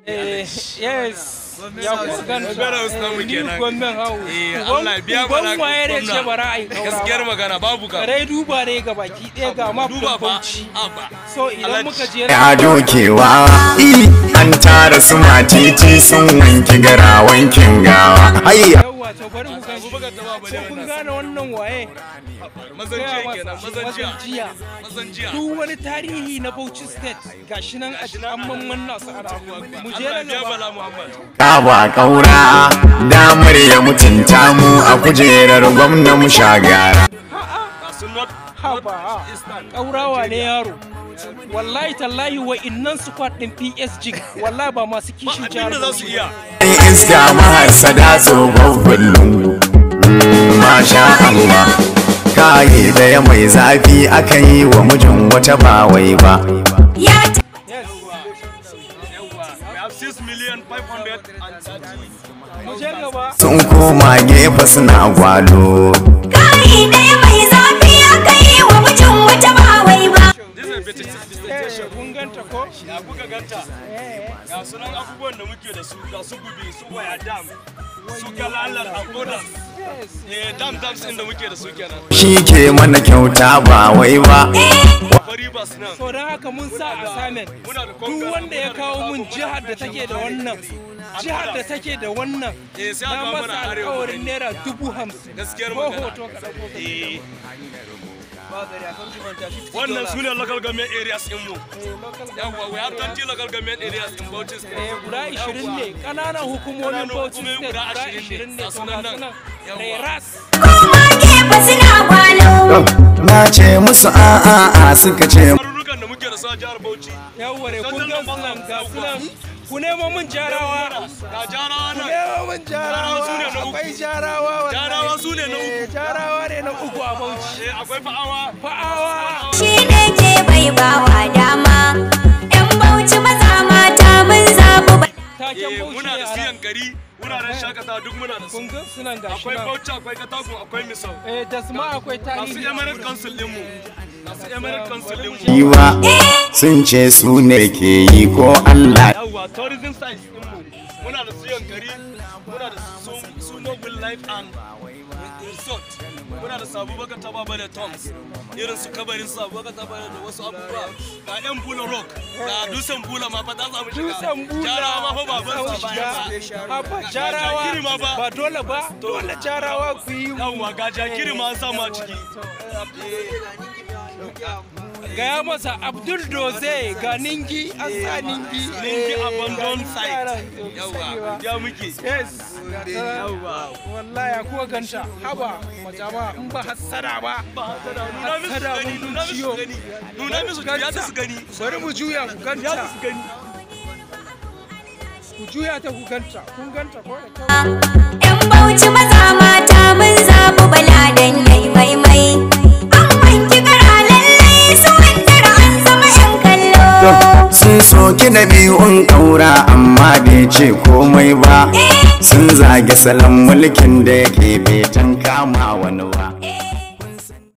Eh, yes. Ya ku ganta. Gwamnan Hausa namu Eh, kenan. Ni gwamnan hau. Eh, Allah ya biya mana Uban waye da ce gwamna. bara a yi kaura gaskiyar ba. magana babu ka Kare duba ne ga baki ɗaya ga map duba ɗin ba Bauchi. abba So idan Alhaji. muka je a dokewa an tara su matiti sun wanki gara wankin gawa hayya yawa to bari mu gan Abubakar ta ba bale So kun wannan. gane wannan waye? mazan Gaya jiya masa, kenan mazan mazan jiya jiya. mazan jiya Duk wani tarihi na Bauchi State gashi nan a an mamman su ana. Mu je Allah na ya biya gaba. bala Muhammad kaba kaura damar ya mutunta mu a kujerar gwamna mu shagara su not Haba. Ƙaurawa ne yaro. Wallahi tallahi wa innan squad din PSG wallahi ba masu kishin jihar abinda za su Bauchi iya Yan iska mahasada tsofaffin lungu Mm, masha Allah kayi daya mai zafi aka yi wa mijin wata ba wai ba Yes. yawa we have 6 million 530 Mu je gaba. sun koma gefe suna gwalo Kari ɗaya mai zafi aka yi wa mijin wata ba wai ba. this is a better Eh, presentation kun ganta ko? ya kuka ganta Eh, ga sunan abubuwan da muke da su ga su gubi su waya dam su kalalar abudan yes. eh dam dams din da muke da su kenan shi ke mana kyauta ba wai ba fari bas nan So don haka mun sa assignment Muna da duk Congress, wanda ya muna da kawo Sabo, mun muna jihar da da take da wannan jihar da take da wannan Eh, sai a na kawo masa mana arewa alkawarin mu naira dubu hamsin Gaskiyar ko magana. hoto ka ɗauko ka eh wannan su ne local government areas din mu yawa we have 20 local government areas in Bauchi Eh, state guda 20 ne ƙananan hukumomin Ƙananan Bauchi hukumomi State guda guda 20 20 ne ga to sunan ga nan. sunan Yawwa. Reras Koma gefe suna gwalo. na ce musu a'a a suka ce garurukan da muke da su a jihar Bauchi yawwa ne kun Sannan gan nan sunan ga yawwa. sunan ku nemo mun jarawa ga jarawa ku nan nemo mun Jarawa su ne jarawa na uku. akwai jarawa wallahi. Jarawa su ne na uku. Eh, jarawa ne na uku a Bauchi eh akwai fa'awa fa'awa Shi ne ke bai bawa dama. ‘Yan bauchi maza mata mun zaɓi ba. taken eh Bauchi muna ne da a siyan nan. gari wuraren shakatawa duk muna da su kun gan sunan ga shi akwai nan Bauchi akwai Katako akwai Misau eh da su ma akwai masu tarihi Emirate Council din mu masu Emirate Council din mu yiwa sun ce su ne ke yi ko Allah yawwa tourism sites din mu muna da su yankari muna da su su noble life and resort muna da sabu baka taba da toms irin su kabarin sabu baka taba da wasu abubuwa ga yan bula rock ga dusan bula ma fa ta samu shiga Dutsen bula jarawa ma fa baban za sa mu bayan sa shiga. Haba jarawa jakiri ma ba. ba dole ba dole jarawa ku yi yawwa ga jakiri ma an samu a ciki gaya masa abdul doze ga ningi an sa ningi ninki Eh, abandon ga site yaran, to yawwa sani ba. ya muke yes wallahi kuwa ganta haba majama in ba hassada ba nuna musu Hassada gani mun nuna musu ciyo. gani nuna musu ya ta su gani bari mu juya ku ya ganta ta su gani ku juya ta ku ganta kun ganta ko da kyau ‘Yan bauchi maza mata mun zaɓi bala dan yai maimai. An wanki kara lallai su wandara an zama ‘yan kallo. sun soki da biyun ƙaura amma bai ce komai ba sun zage salon mulkin da yake bai tan kama wani ba Eh,